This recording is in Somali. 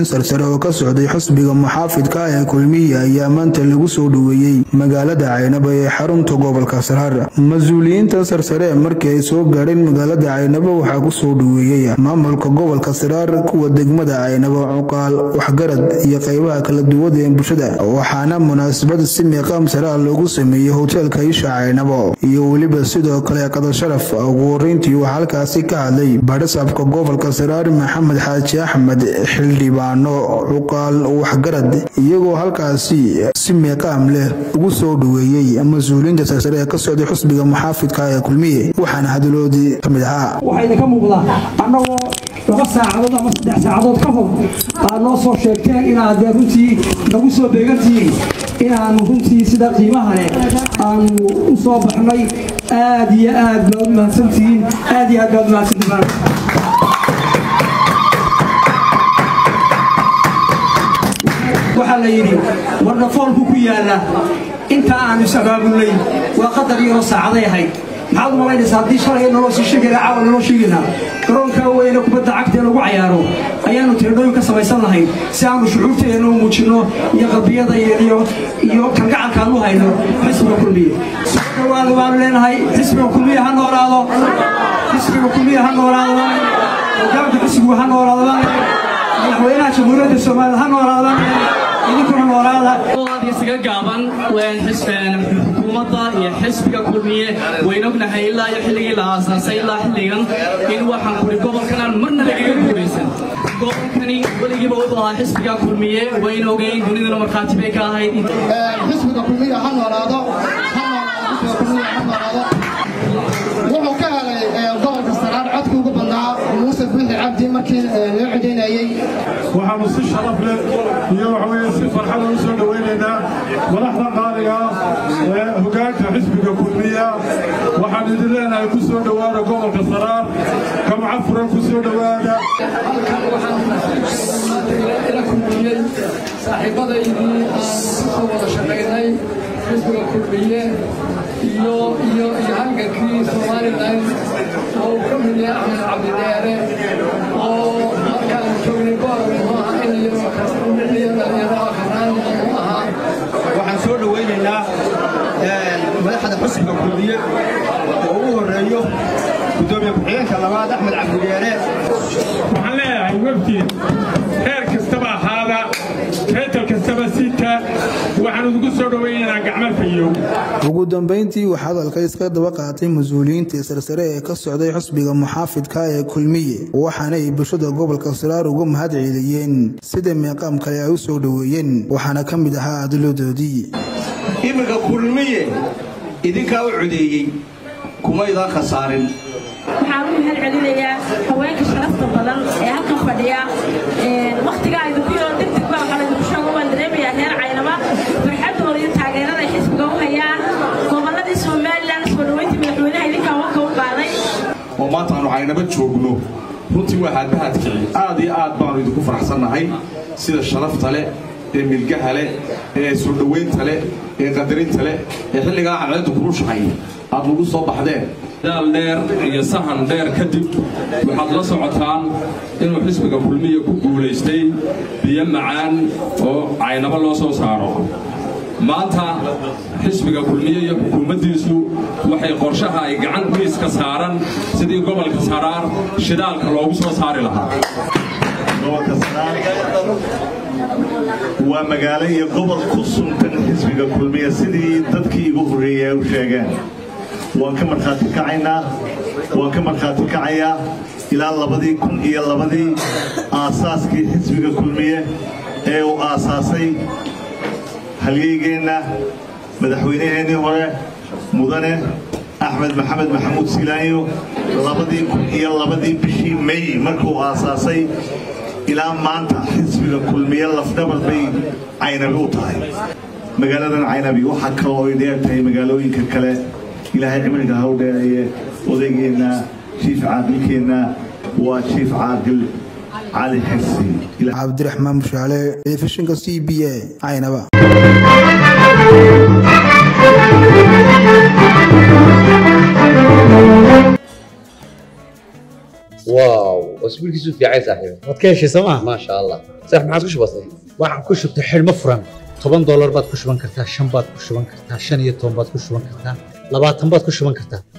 mas-uuliyiin sarsare oo ka socday xusbiga muxaafidka ah ee kulmiye ayaa maanta lagu soo dhoweeyey magaalada caynabo ee xarunta gobolka saraar mas-uuliyiinta sarsare markii ay soo gaadheen magaalada caynabo waxaa ku soo dhoweeyey maamulka gobolka saraar kuwa degmada caynabo cuqaal waxgarad iyo qaybaha kala duwada ee bulshada waxaana munaasabad si miiqaam saraa loogu sameeyey hoteelka isha caynabo iyo weliba sidoo kale qadar sharaf ugu horeyntii waxaa halkaasi ka hadlay baadhisaabka gobolka saraar maxamed xaaji axmed xildhibaano cuqaal waxgarad iyagoo halkaasi si miiqaam leh ugu soo dhoweeyey mas-uuliyiinta sarsare ee ka socday xusbiga muxaafidka ee kulmiye waxaana hadaloodii ka mid ahaa waxaa idinka muuqdaa annagoo laba saacadood ama saddex saacadood ka hor aad noo soo sheegteen inaad dee runtii nagu soo beegantihiin inaanu runtii sida qiimaha leh aanu u soo baxnay aad iyo aad baad mahadsantihiin aad iyo aad baad mahadsantihiin waxaa la yidhi wardafoolku ku yaalla inta aanu is-abaabulnay waa qadar yaroo saacaday ahayd maxaad u malaynaysaa haddii shalay naloo sii sheegayna caawa naloo sheegaynaa garoonkaa weyne kubadda cagta ee lagu cayaaro ayaanu tiradhooyin ka samaysan lahayn si aanu shucuurteena u muujinno iyo qalbiyada iyo kalgacalkaan u hayno xisbiga kulmiye soo dhawaada waanu leenahay xisbiga kulmiye ha noolaado xisbiga kulmiye ha noolaado hogaanka xisbigu ha noolaado madaxweynaha jamhuuriyadda soomaaliya ha noolaada idinkuna noolaada isaga gaaban xukuumadda iyo xisbiga kulmiye wayn ognahay ilaa iyo xilligii la aasaasay ilaa xilligan in waxaan kuri gobolkan aan marna lagaga guulaysan gobolkani weligiiba wuxuu ahaa xisbiga kulmiye wayn ogeyn dunidana markhaati bay ka ahayd xisbiga kulmiye ha noolaado wuxuu ka helay gobolka saraar codkii ugu badnaa muuse buuxi cabdi markii loo codeynayey waxaanu si sharaf leh iyo waxaweye si farxada u soo dhowaynaynaa madaxda qaaliga ee hogaanka xisbiga kulmiya waxaan idin leenahay ku soo dhowaada gobolka saraar kamca furan ku soo dhowaada saaxiibadaydii aan kusoo wada shaqaynay xisbiga kulmiye iyo iyo iyo halgankii somalilan oo uu ka mid yahay axmed cabdidheere oo markaan joognay goor muxuu ahaa in iyo dhalinyaro kanaan muxuu ahaa waxaan soo dhowaynaynaa madaxda xusbiga kulmiye oo ugu horeeyo gudoomiye ku-xigeenka labaad axmed cabdidheere waxaan leeyahay webtiin heer kastaba ahaada reetal kastaba sita waxaan ugu soo dhowaynaynaa gacmo fayow ugu dambeyntii waxaa hadalka iska daba qaatay mas-uuliyiintii sarsare ee ka socday xusbiga muxaafidka ee kulmiye waxaana ay bulshada gobolka saraar uga mahad ceeliyeen sida meeqaam kale ay u soo dhoweeyeen waxaana ka mid ahaa adiladoodii iminka kulmiye idinkaa u codeeyey kumaydaan khasaarin waxaan u mahad celinayaa haweenka sharafta badan ee halkan fadhiya wakhtigaa idinku yaro degdeg baa waxaan idinku sheego waan dareemayaa reer caynaba farxadooda iyo taageerada ay xisbiga u hayaan gobolladii somalilan soo dhoweyntii madaxweynaha idinkaa wanka u qaaday oo maanta aanu caynaba joogno runtii waa haadbahadkici aad iyo aad baanu idinku faraxsannahay sida sharafta leh ee milgaha leh ee soo dhowaynta leh ee qadarinta leh ee xilligaa cadceeddu kulushahay aad nagu soo baxdeen daal dheer iyo sahan dheer kadib waxaad la socotaan inuu xisbiga kulmiya ku guulaystay biyo macaan oo caynabo loo soo saaro maanta xisbiga kulmiye iyo xukuumaddiisu waxay qorshaha ay gacan miiska saaran sidii gobolka saraar shidaalka loogu soo saari lahaa waa magaalo iyo gobol ku suntan xisbiga kulmiya sidii dadkii igu horreeyey ay u sheegeen waan ka markhaati kacaynaa waan ka markhaati kacayaa ilaa labadii kun iyo labadii aasaaskii xisbiga kulmiye ee uu aasaasay halyeygeenna madaxweynaheennii hore mudane axmed maxamed maxamuud silaanyo labadii kun iyo labadii bishii may markuu aasaasay ilaa maanta xisbiga kulmiye lafdhabar bay caynabi u tahay magaaladan caynabi waxaa kaloo ay dheer tahay magaalooyinka kale ilaahay cimriga ha u dheereeye odaygeenna jiif caaqilkeenna waa jiif caaqil cali xirsi cabdiraxmaan mushaale telefishinka c b a caynaba واو وسبيلكيسو في عايز صاحبي waad ka heshay sooma ما شاء الله صح ما عاد كش بسيط waxaan ku shubtay xidhmo furan toban doolar baad ku shuban kartaa shan baad ku shuban kartaa shan iyo toban baad ku shuban kartaa labaatan baad ku shuban kartaa